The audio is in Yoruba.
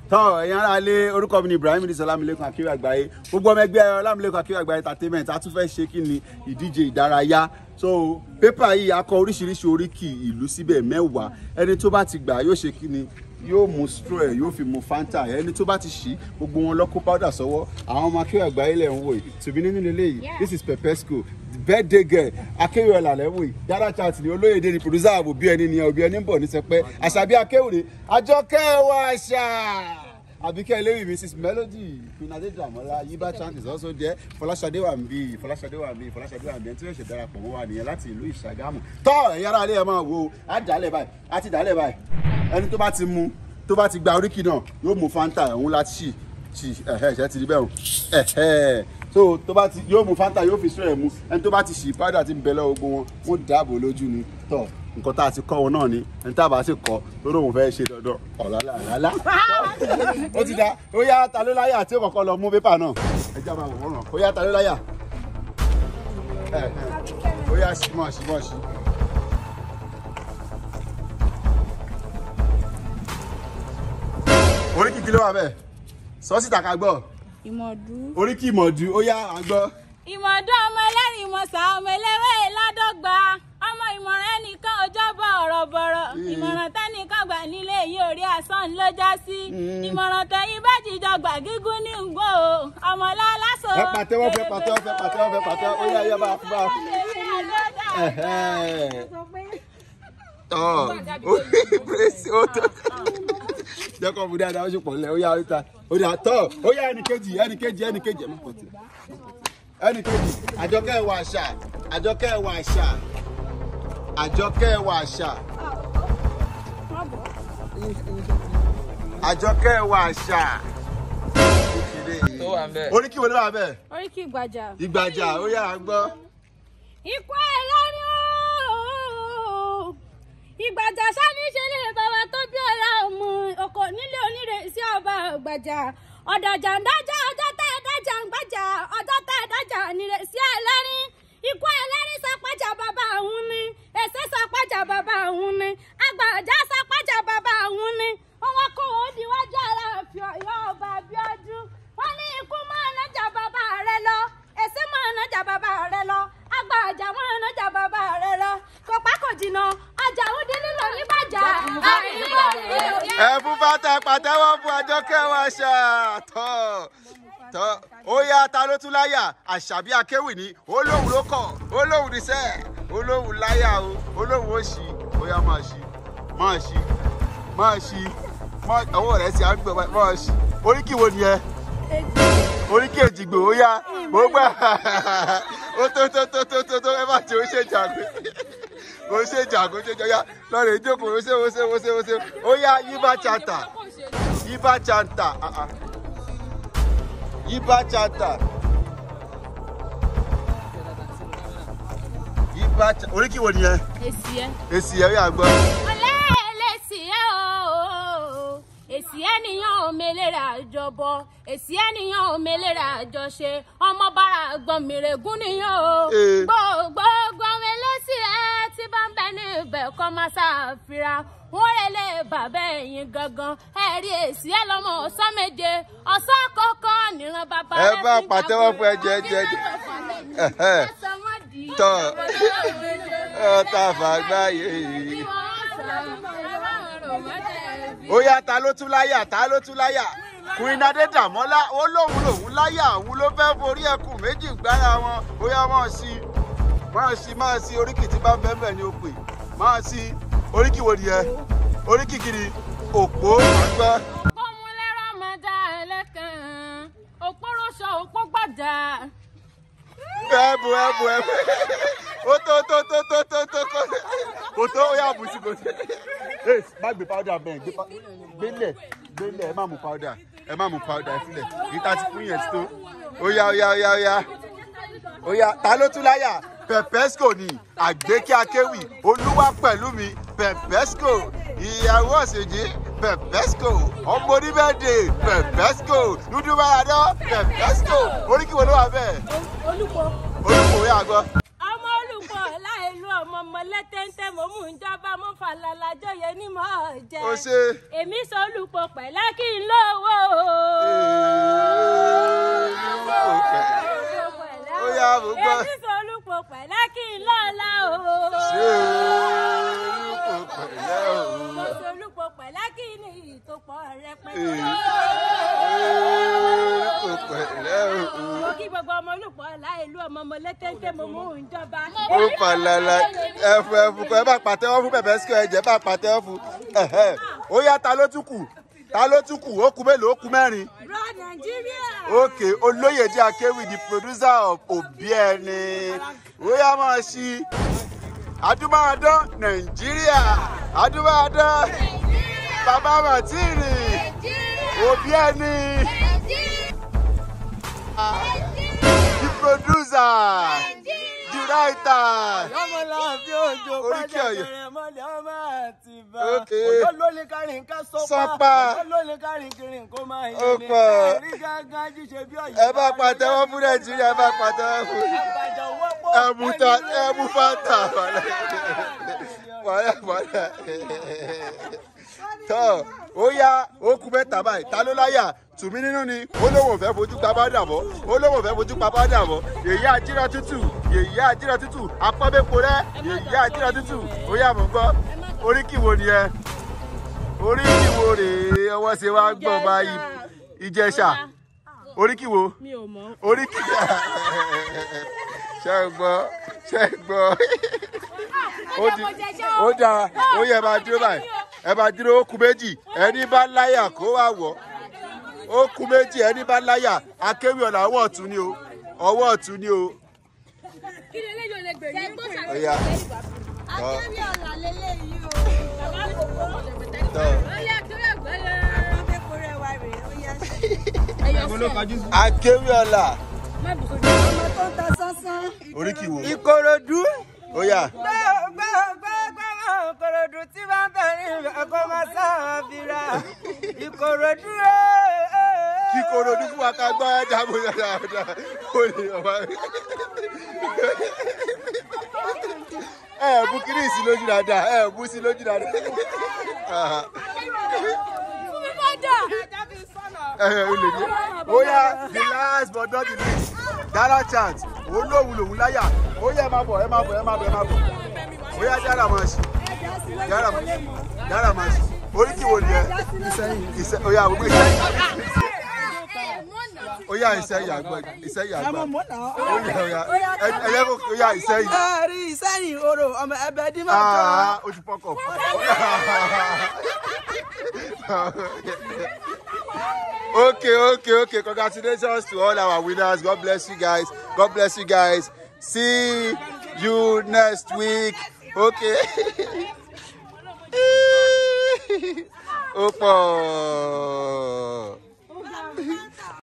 tọ́ ẹ̀yin ará ilé orúkọ mi ni Ibrahim ní Ọlámilékan Akíwé Àgbáyé gbogbo ọmọ ẹgbẹ́ Ọlámilékan Akíwé Àgbáyé entertainment a tún fẹ́ ṣe kí ni ìdíje ìdárayá so pépà yìí a kọ oríṣiríṣi oríkì ìlú síbẹ̀ mẹ́wàá ẹni tó bá ti gbà yóò ṣe kí ni yóò mu straw ẹ yóò fi mu fanta ẹni tó bá ti ṣí gbogbo wọn lọ kó powder sọ́wọ́ àwọn ọmọ Akíwé Àgbáyé lẹ ń wò yìí tòbí nínú ilé yìí this is pepesco birthday girl Akéwì ọ̀là lẹ́wọ̀ yìí yàrá chat ni olóyèdè ni producer ààbò bí ẹni ni òbí ẹni ń bọ̀ ní sẹpẹ́ àṣàbí Akéwì àjọkẹ́ wa ṣá àbíkẹ́ eléwì mrs melody queen adéjàmọ́lá yíbá chant is also there fọláṣadé wà ń bí fọláṣadé wà ń bí fọláṣadé wà ń bí ẹni tí yóò ṣe darapọ̀ mọ́ wa nìyẹn láti ìlú ìṣàgámù tọ́ ẹ̀yin ará ilé ẹ̀ máa wo á dálẹ̀ báyìí á ti dálẹ̀ báyìí ẹni tó bá ti mu tó bá ti gba oríkì náà yóò mu fanta òun láti ṣì ṣì ẹ̀hẹ́ ṣẹ́ ti rí bẹ́ẹ̀ o ẹ̀hẹ́ so tó bá ti yóò mu fanta yóò fi sọ ẹ̀ mu ẹni tó bá ti ṣì powder ti ń bẹ lọ́wọ́ gbogbo wọn wọ́n dáàbò lójú ni tọ́ nǹkan tá a ti kọ́ wọn náà ni ẹni tá a bá sì kọ́ lórí òun fẹ́ ṣe dandan ọ̀làlà ọ̀làlà ó ti da ó yá ta ló láyà tí ó kọ́kọ́ lọ mú pépà náà ẹ já máa wò wọ́n ràn ó yá ta ló láyà ẹ ẹ ó yá sí mọ̀ sí mọ̀ sí. oríkì kí ló wà bẹ́ẹ̀ sọ́ọ́sì tàkà gbọ́ ìmọ̀dú. oríkì ìmọ̀dù ó yá àgbọ́. ìmọ̀dún ọmọ ẹlẹ́rìí ìmọ̀sá ọmọ eléwé ládọ́gba ọmọ ìmọ̀ràn ẹnìkan ọjọ́bọ̀ ọ̀rọ̀ bọ̀rọ̀ ìmọ̀ràn tẹ́nìkan gbà nílé yìí orí asán ló já sí ìmọ̀ràn tẹ̀yìn bá jíjọ gbà gígùn ní ngbò ọmọ lálásọ. ẹ pàtẹ́wọ́ fẹ́ pàtẹ́wọ́ fẹ́ pàtẹ́wọ́ fẹ́ pàtẹ́wọ́ ó yá yá bá bá tọ́ ó pèsè ó tó jẹ́kọ̀ mú dáadáa ó ṣe pọ̀ lẹ́ ó yá ó ta ó dà tọ́ ó yá ẹnìkejì ẹnìkejì ẹnìkejì ẹ̀ mọ̀ pọ̀ tì ẹnìkejì àjọkẹ́ ẹ̀wà àṣà àjọkẹ́ ẹ̀wà àṣà àjọkẹ́ ẹ̀wà àṣà àjọkẹ́ ẹ̀wà àṣà tó wà ń bẹ̀. oríkì wo ló wà bẹ́ẹ̀ oríkì ìgbàjà. ìgbàjà ó yá à ń gbọ́. ikú ẹ̀ lọ́rùn ooo ìgbàjà sani ṣe lè bàbá tó bí ọ̀la ọmọ ọkọ nílé onírè sí ọba ìgbàjà ọ̀dàjà ń dájà ọjọ́ tá ẹ̀ dájà ń gbàjà ọjọ́ tá ẹ̀ dájà nírè sí ẹlẹ́rìn ikú ẹlẹ́rìn sọpájà bàbá òun ni èsè sọpájà bàbá òun ni àgbàjà sọpájà bàbá òun ni wọn kó o níwájú aláàfin Ọ̀yọ́ ọba Abíọ́dún wọn ní ikú máa nájà bàbá rẹ lọ èsì máa nájà bàbá rẹ lọ àgbàjà máa nájà bàbá rẹ lọ kò pá kò jìnnà ọjà òun dín nílò nígbàjà àríwá rẹ. ẹ fún fata pàtẹ́wọ́ fún àjọkẹ́ wa ṣá tọ́ tọ́ ó yá ta ló tún láyà àṣàbí akéwì ní olóhùn ló kọ̀ olóhùn ní sẹ́ olóhùn láyà o olóhùn ó ṣí ó yá máa ṣí máa ṣí máa ṣí máa- ọwọ́ rẹ̀ sì á gbọ̀ báyìí, máa ṣí oríkì wo nìyẹn oríkì èjìgbò ó yá ó gbà ó tó tó tó tó tó tó ẹ bá ti ó ṣe jàgbé ó ṣe jàgbé ó ṣe jàgbé lọ́rọ̀ ìjókòó ó ṣe ó ṣe ó ṣe ó ṣe ó yá yíbá chanta yíbá chanta ah, ah. yíbá chanta yíbá chanta oríkì wo nìyẹn èsì ẹ. èsì ẹ̀rí àgbọ̀ ọlẹ́ẹ̀lẹ́sì ẹ̀ o èsì ẹnìyàn ò mélèrè àjọbọ èsì ẹnìyàn ò mélèrè àjọṣe ọmọ bára gbọ̀n mìrègún nìyàn o Eh. gbogbo gbọ̀n ẹlẹ́sì ẹ̀ tí bá ń bẹ ní ibẹ̀ kọ́ máa ṣàfihàn wọ́n rẹ̀ lè bàbá ẹ̀yìn gangan ẹ̀rí èsì ẹ̀ lọ́mọ ọ̀sán méje ọ̀sán kọ̀ọ̀kan níran bàbá Ẹ rẹ̀ bá fi pàtẹ́wọ́ gbàgbé fún ẹ jẹ́, jẹ́, jẹ́. Ẹ̀hẹ́. Tọ́. ọ̀tá fàgbáyé yìí. ó yá ta ló tún láyà ta ló tún láyà Queen Adédàmọ́lá ó lóun lòun láyà òun ló fẹ́ forí ẹkùn méjì gbára wọn ó yá máa sí máa sí máa sí oríkì tí bá ń bẹ́ẹ̀ bẹ́ẹ̀ ni ó pè máa sí oríkì wo nìyẹn oríkì kiri òpó àgbà Ọmọlẹ́rọ̀ máa dá ẹlẹ́kàn, òpóròṣọ òpó gbàjà. ẹ̀bù ẹ̀bù ẹ̀bù ó tó tó tó tó tó tó kó kò tó ó yà bù sí kò sí. ẹ má gbé powder bẹ́ẹ̀ gbé pa- gbélẹ̀ gbélẹ̀ ẹ má mú powder ẹ má mú powder sílẹ̀ ìta ti fún yẹn ti tó ó yá ó yá ó yá ó yá ó yá ta ló tún láyà pepesco ni àgbékí akéwì olúwa pẹ̀lú mi pepesco ìyàwó ọ̀sẹ̀jì pepesco ọmọ oníbẹ̀dẹ̀ pepesco dúdú báyàdọ́ pepesco oríkì wo ló wà bẹ́ẹ̀ Olúkọ. olùkọ́ yà gbọ́. Ọmọ olùkọ́ láìlú ọmọ ọmọ lẹ́tẹ̀ntẹ̀ mo mú ìjọba mo fàlàlà jọyẹ ní mọ́ jẹ. ó ṣe Èmi sọ olùpọ̀ pẹ̀lẹ́ kí n lówó pọ̀ rẹpẹtẹ. Ee, ó pẹ̀lẹ́ o. mo kí gbogbo ọmọ olùpọ̀ láìlú ọmọ ọmọ létéńté mo mú òun jọba. ó falala ẹfu ẹfu kọ ẹ bá pàtẹ́wọ́ fún bẹ̀bẹ̀ sí ẹ̀jẹ̀ bá pàtẹ́wọ́ fún ẹ̀hẹ́. ó yá ta ló tún kù ta ló tún kù ó kù mélòó ó kù mẹ́rin. rọ nàìjíríà. okay olóyèdè akéwì the producer of Obiẹni ó yá máa ṣí adúmáadán nàìjíríà adúmáadán bàbá màtírì Obiẹni the producer the writer ọmọláàfin òjò Oríkì Ọ̀yọ́. pàjáwìrì mọ́lẹ̀ ọmọ àti bá Okay. òjò ló ní kárin ká Sọ́pà. sọ́pà òjò ló ní kárin kiri kó máa Ó yé ni pọ̀. ẹ̀rí gángan jíṣe bí ọ̀yọ́ ẹ bá pàtẹ́wọ́ fún nàìjíríà ẹ bá pàtẹ́wọ́ fún àgbàjọ wọ́pọ̀ ẹmu ta ẹmu fanta wàlẹ wàlẹ wàlẹ tọ ó yá ó kú mẹ́ta báyìí ta ló láyà tùmí nínú ni ó lóun ò fẹ́ fojú pa bá dàbọ̀ ó lóun ò fẹ́ fojú pa bá dàbọ̀ yèyí àjírà tútù yèyí àjírà tútù apọ́bẹ́po rẹ yèyí àjírà tútù ó yá mọ̀ gbọ́ oríkì wo ni ẹ oríkì wo rèé ọwọ́ ṣe wá gbọ́ báyìí ìjẹ̀ṣà oríkì wo mi ò mọ̀. orí kìí ṣe é gbọ́ ṣe é gbọ́ ó di ó dáa ó yẹ ẹ máa dúró báyìí ẹ máa dúró ó kù méjì ẹni bá láyà kó wá wọ̀ ó kù méjì ẹni bá láyà akéwì ọ̀nà ọwọ́ ọ̀tún ni o ọwọ́ ọ̀tún ni o kí ni eléyìí ò lè gbè yín. ó yá akéwì ọ̀la lélẹ́yìí o. tọ́. ó yẹ kí ó gbẹ́lẹ̀. akéwì ọ̀la ọmọ tó ń ta sánsán. oríkì wo ìkòròdú ó yá gbẹ́gbẹ́gbẹ́ ìkòròdú tí bá ń tẹ̀lé ìfẹ́ kó máa sáà fira ìkòròdú kíkorò ní fún wa ká gbọ́ ẹ dáàbò dáadáa ó lè ọba ẹ ẹ bú kiri sí lójú dáadáa ẹ ẹ bú sí lójú dáadáa fún mi bá dà. ẹ ẹ ó lè ní ó yá the last but not the least dára chant òun lòun lòun láyà ó yá ẹ máa bọ̀ ẹ máa bọ̀ ẹ máa bọ̀ ẹ máa bọ̀ ó yá dára máa ṣì dára dára máa ṣì oríkì wo ni ẹ ìṣe ó yá àwọn ìṣe ó yá ìṣẹ́yìn àgbọ̀ ìṣẹ́yìn àgbọ̀ ó yá ó yá ẹ ẹ yẹ kó ó yá ìṣẹ́yìn. ẹ̀rí ìsẹ́yìn orò ọmọ ẹbẹ̀ dí máa jọ. Ah, ó ti fọkọ̀. okay, okay, okay. Congratulations to all our winners. God bless you guys. God bless you guys. See you next week. Okay. Ó pọ̀.